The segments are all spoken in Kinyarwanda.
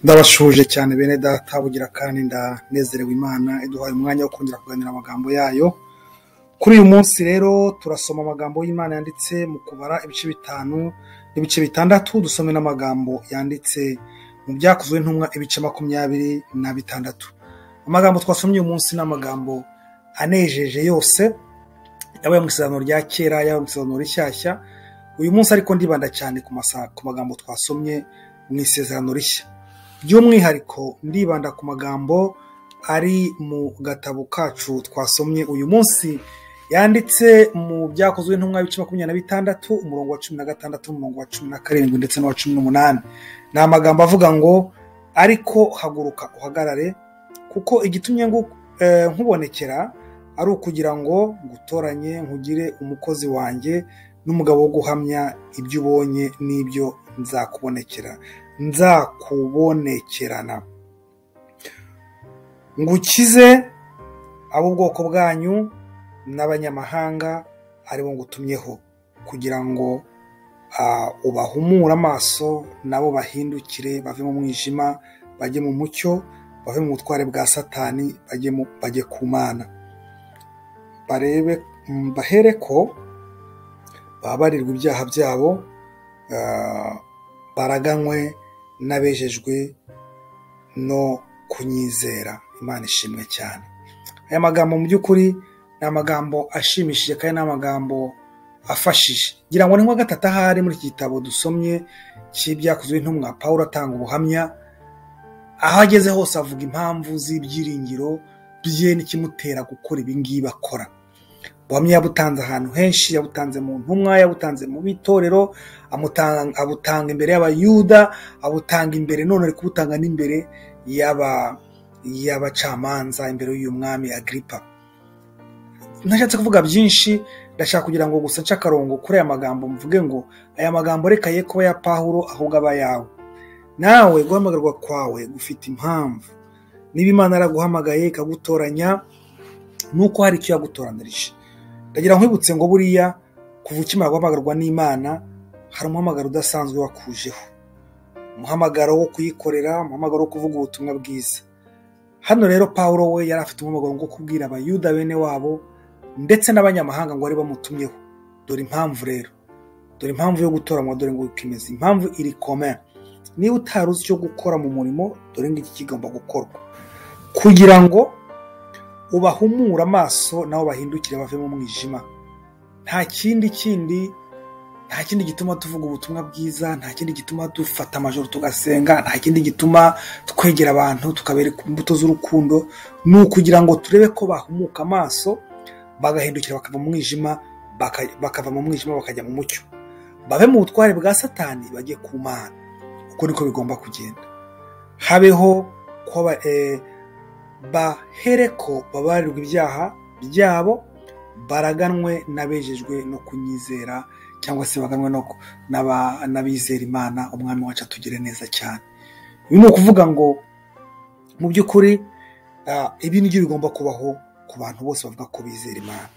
Ndabashuje cyane bene data bugira kandi ndanezerewe Imana iduhaye umwanya wo kongera kuganira amagambo yayo kuri uyu munsi rero turasoma amagambo y'Imana yanditse mu kubara ibice bitanu n'ibice bitandatu dusome n'amagambo yanditse mu byakozwe ntumwa ibice makumyabiri na bitandatu amagambo twasomye uyu munsi ni amagambo anejeje yose yaba ayo mu isezerano rya kera yaba mu isezerano rishyashya uyu munsi ariko ndibanda cyane ku masa- ku magambo twasomye mu isezerano rishya by'umwihariko ndibanda ku magambo ari mu gatabo kacu twasomye uyu munsi yanditse mu byakozwe ntumwa bice makumyabiri na bitandatu umurongo wa cumi na gatandatu umurongo wa cumi na karindwi ndetse n'uwa cumi n'umunani ni amagambo avuga ngo ariko haguruka uhagarare kuko igitumye ngu- eh, nkubonekera ari ukugira ngo ngutoranye nkugire umukozi wanjye n'umugabo wo guhamya ibyo ubonye n'ibyo nzakubonekera nzakubonekerana ngukize ab'ubwoko bwanyu n'abanyamahanga aribo ngutumyeho kugira ngo ah, ubahumure amaso nabo bahindukire bave mu mwijima bajye mu mucyo bave mu butware bwa satani bajye mu- bajye ku mana barebe mm, bahere ko bababarirwa ibyaha byabo ah, baraganywe n'abejejwe no kunyizera imana ishimwe cyane aya magambo mu by'ukuri ni amagambo ashimishije kandi ni amagambo afashije ngira ngo ni nka gatatu ahari muri iki gitabo dusomye cy'ibyakozwe n'intumwa pawulo atanga ubuhamya aho ageze hose avuga impamvu z'ibyiringiro bye n'ikimutera gukora ibingibi akora buhamya yabutanze ahantu henshi yabutanze mu ntumwa yabutanze mu itorero amutanga- abutanga imbere y'abayuda abutanga imbere none ari kubutanga n'imbere y'aba- y'abacamanza imbere y'uyu mwami agiripa ntashatse kuvuga byinshi ndashaka kugira ngo gusa nce akarongo kuri aya magambo mvuge ngo aya magambo reka ye kuba ya pawulo ahubwo aba ayawe nawe guhamagarwa kwawe gufite impamvu niba imana yaraguhamagaye ikagutoranya nuko hari icyo yagutoranirije ndagira nkwibutse ngo buriya kuva ukimara guhamagarwa n'imana hari umuhamagaro udasanzwe wakujeho umuhamagaro wo kuyikorera umuhamagaro wo kuvuga ubutumwa bwiza hano rero pawulo we yari afite umuhamagaro wo kubwira abayuda bene wabo ndetse n'abanyamahanga ngo bari bamutumyeho dore impamvu rero dore impamvu yo gutoranywa dore ngo wikemeze impamvu iri kome niba utari uzi icyo gukora mu murimo dore ngiki kigomba gukorwa kugira ngo ubahumure amaso nabo bahindukire bave mu mwijima nta kindi kindi nta kindi gituma tuvuga ubutumwa bwiza nta kindi gituma dufata amajoro tugasenga nta kindi gituma twegera abantu tukabereka imbuto z'urukundo ni ukugira ngo turebe ko bahumuka amaso bagahindukira bakava mu mwijima baka- bakava mu mwijima bakajya mu mucyo bave mu butware bwa satani bajye ku mana uko niko bigomba kugenda habeho kuba eh, bahere ko babarirwa ibyaha byabo baraganwe n'abejejwe no kunyizera cyangwa se baganwe no ku- n'aba- n'abizera imana umwami wacu atugire neza cyane ibi ni ukuvuga ngo mu by'ukuri ah, ibi nibyo bigomba kubaho ku bantu bose bavuga ko bizera imana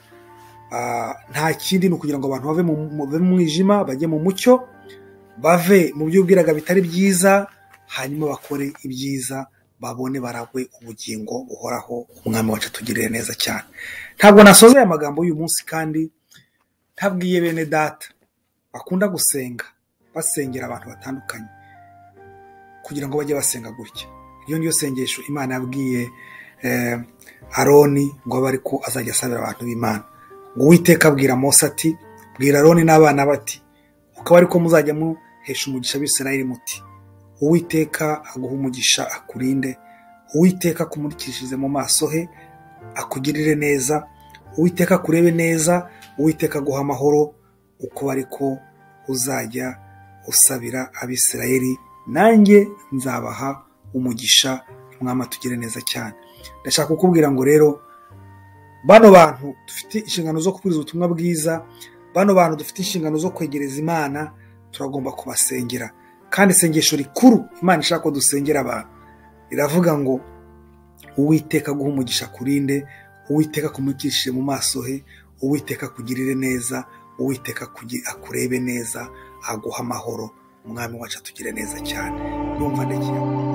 Ah, nta kindi ni ukugira ngo abantu bave mu mu- bave mu mwijima bajye mu mucyo bave mu byo ubwiraga bitari byiza hanyuma bakore ibyiza babone baragwe ubugingo buhoraho umwami wacu atugirire neza cyane ntabwo nasoza aya magambo y'uyu munsi kandi ntabwiye bene data bakunda gusenga basengera abantu batandukanye kugira ngo bajye basenga gutya iryo niryo sengesho imana yabwiye eh, aroni ngo abe ariko azajya asabira abantu b'imana ngo uwiteka abwira mose ati bwira aroni n'abana bati ukaba ariko muzajya muhesha umugisha abisirayeli muti uwiteka aguha umugisha akurinde uwiteka akumurikishirize mu maso he akugirire neza uwiteka akurebe neza uwiteka aguha amahoro uko ariko uzajya usabira abisirayeli nanjye nzabaha umugisha umwami atugire neza cyane ndashaka kukubwira ngo rero bano bantu dufite inshingano zo kubwiriza ubutumwa bwiza bano bantu dufite inshingano zo kwegereza imana turagomba kubasengera kandi isengesho rikuru imana ishaka ko dusengera abantu riravuga ngo uwiteka aguha umugisha akurinde uwiteka akumurikishije mu maso he uwiteka akugirire neza uwiteka akurebe neza aguha amahoro umwami wacu atugire neza cyane ndumva ndekiye